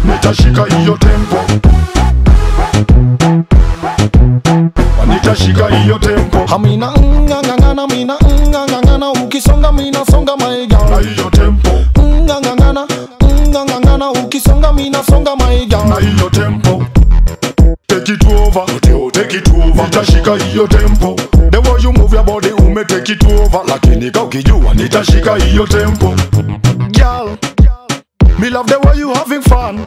nitashika hiyo tempo nitashika hiyo tempo Hamina ngangangana mina ngangangana ukisonga mina songa my na girl hiyo tempo ngangangana ngangangana ukisonga mina songa my na girl hiyo tempo take it over Teo, take it over nitashika hiyo tempo the way you move your body ume take it over lakini ka ukijua nitashika hiyo tempo girl me love the way you having fun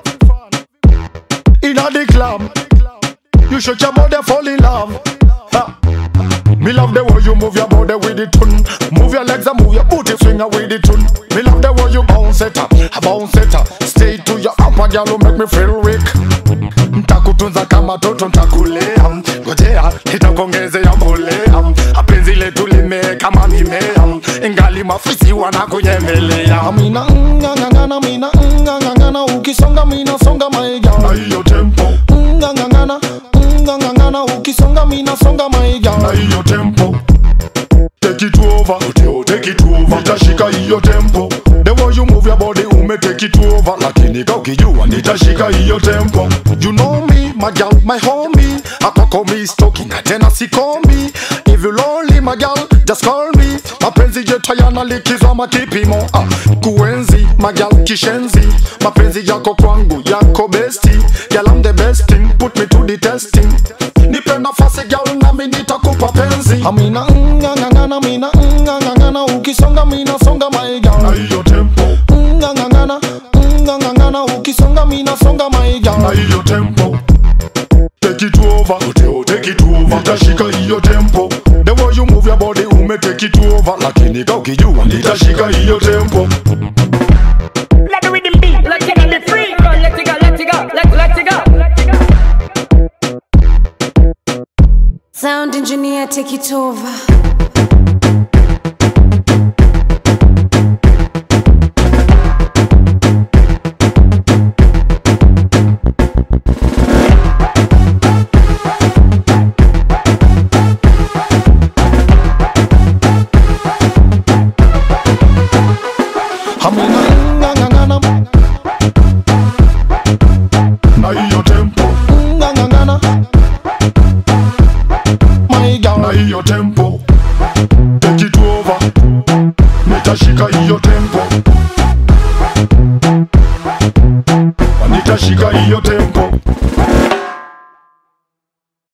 in the club you shake your body fall in love Ha. Me love the way you move your body with the tune Move your legs and move your booty finger with the tune Me love the way you bounce it up, bounce it up Stay to your upper girl who make me feel weak Ntakutunza kama toto ntakulea Ngojea nitakuongezea mbolea Apenzi letu limee kama mimea Ingali mafisi wanakunyemelea Hamina ngangangana mina ngangangana ukisonga mina songa my Na girl hiyo tempo, ngangangana ngangangana ukisonga mina songa my na girl hiyo tempo Take it over, Teo, take it over Nitashika hiyo tempo The way you move your body ume take it over Lakini ka ukijua nitashika hiyo tempo You know me, my girl, my homie. Akwako me stalking na tena sikomi. If you lonely, my girl, just call me. Mapenzi yetu hayana likizo ama kipimo. Ah, kuenzi, my girl, kishenzi. Mapenzi yako kwangu, yako besti. Girl, I'm the best thing, put me to the testing. Nipe nafasi girl, nami nitakupa penzi. Amina ngangangana, mina ngangangana, ukisonga mina songa my Na girl. hiyo tempo, Ngangangana, ngangangana, ukisonga mina songa my na girl. hiyo tempo Take it over, Teo, take it over Nitashika hiyo tempo The way you move your body ume take it over Lakini ka ukijua nitashika hiyo tempo Let the rhythm beat. Let it go, let it free. Go, let it go, let it go, let let it go, let it go. Sound engineer, take it over. Hamina ngangangana, Na hiyo tempo, ngangangana, my na girl. hiyo tempo Take it over Nitashika hiyo tempo Nitashika hiyo tempo